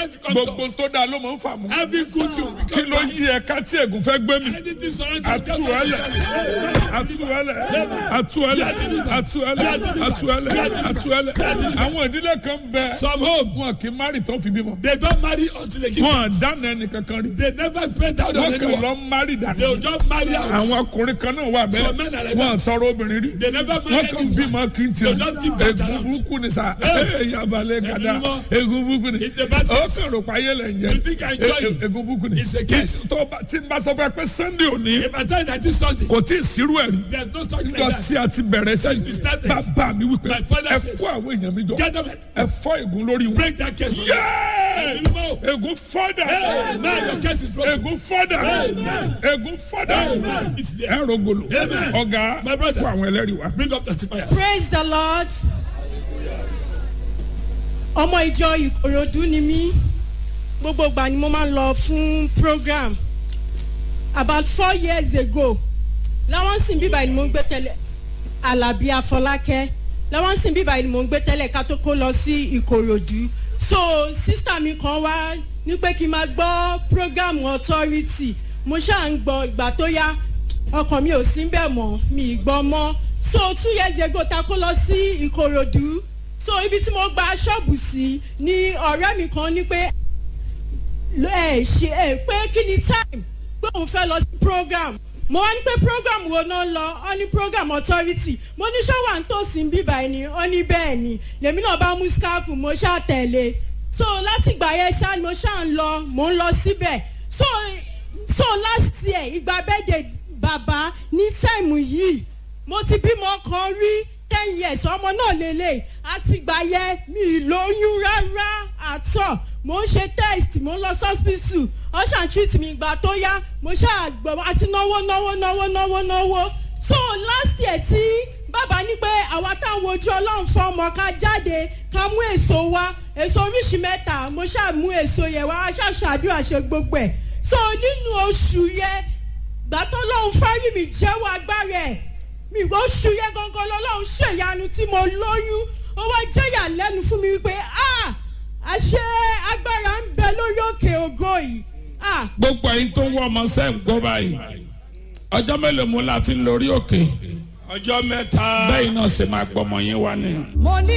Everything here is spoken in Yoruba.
when you come to gbogbo tó dáa ló máa ń fà mú. every good thing will kí become ló bad. yí ẹ̀ka tí ègún fẹ́ gbé mi. Anything surrounding you, atuẹlẹ atuẹlẹ atuẹlẹ atuẹlẹ atuẹlẹ atuẹlẹ àwọn ìdílé kan bẹ Some home, wọn kì í mari tó fi bímọ they don't marry until they give wọn dáná ẹnì kankan rí They never spend out on wọn kàn anyone. lọ mari They will dànù just marry out. àwọn ọkùnrin kan náà wà Some men are bẹ́ẹ̀ like wọn that. tọrọ obìnrin rí They never wọn marry kàn anyone. bímọ kí n They tiẹ̀ just keep that egun around. burúkú ni sa Hey. yabalẹ̀ gada Ẹni mímọ́. egun burúkú ni It's a bad ó thing. kàn rò pa ayé lẹ̀ ń You think I jẹ enjoy it? egun burúkú ni It's a curse. tó bá- tí n bá sọ fún ẹ pé sunday òní If I tell you that this Sunday, kò tí ì sírú ẹ̀ rí there's no such like nígbà that. tí a ti bẹ̀rẹ̀ sẹ́yìn We started. bàbá mi wípé My father ẹ says, kó àwọn èèyàn mi jọ Get them, ẹ fọ́ ègún lórí wọn. break that case. Yéé! Ẹni mímọ́. ègún fọ́dà Hey, now your case is broken. ègún fọ́dà Amen. ègún fọ́dà Amen. It's there. ẹ rògbòlò Amen. ọ̀gá My brother. kó àwọn ẹlẹ́rìí wá. Bring up testifiers. praise the lord ọmọ ìjọ ìkòròdú ni mí gbogbo ìgbà ni mo máa ń lọ fún program about four years ago láwọn sìn bíbá ni mo ń gbé tẹ́lẹ̀ alábí afọlákẹ́ láwọn sìn bíbá ni mo ń gbé tẹ́lẹ̀ ká tó kó lọ sí ìkòròdú so sísítà mi kan wá ní pé kí n máa gbọ́ program authority mo ṣáà ń gbọ́ ìgbà tó yá ọkàn mi ò sí bẹ́ẹ̀ mọ́ mi ì gbọ́ mọ́ so two years ago ta kó lọ sí ìkòròdú so ibi tí mo gba ṣọ́ọ̀bù sí ni ọ̀rẹ́ mi kan ní pé ẹ ṣe ẹ pé kí ni time pé òun fẹ́ lọ sí program mo wá ní pé program wo náà lọ ọ ní program authority mo ní ṣọ́wà ń tòsí ń bíbá ẹni ọ ní bẹ́ẹ̀ ni lèmi náà bá mú scarf mo ṣáà tẹ̀lé so láti ìgbà yẹn ṣáà ni mo ṣáà ń lọ mo ń lọ síbẹ̀ so so last year ìgbà bẹ́ẹ̀dẹ̀ bàbá ní táìmù yìí mo ti bímọ kan rí ten years ọmọ náà lélẹ̀ àtìgbà yẹn mi ì lóyún rárá àtọ̀ mo ń ṣe test mo ń lọ hospital ọ̀ṣà treat mi ìgbà tó yá mo ṣáà gbọ́ àti náwó náwó náwó náwó náwó so last year tí bàbá ní pé àwa táwọn ojú ọlọ́run fún ọmọ ká jáde ká mú èso wá èso oríṣi mẹ́ta mo ṣáà mú èso yẹn wá ṣáà ṣàdúrà ṣe gbogbo ẹ̀ so nínú oṣù yẹn gbàtọ́ lọ́hún fárí mi jẹ́wọ́ agbára ẹ̀ mi ò ṣu yẹ gangan lọ́lọ́run ṣèyanu tí mo lóyún ó wá jẹ́yà lẹ́nu fún mi wípé ah àṣẹ agbára ń bẹ lórí òkè ògo yìí ah gbogbo ẹyin tó ń wọ ọmọ sẹ́ẹ̀ ń gbọ́ báyìí ọjọ́ mélòó mo la fi ń lórí òkè Ọjọ́ mẹ́ta. bẹ́ẹ̀ náà ṣe máa gbọ́ ọmọ yín wá ni. mo ní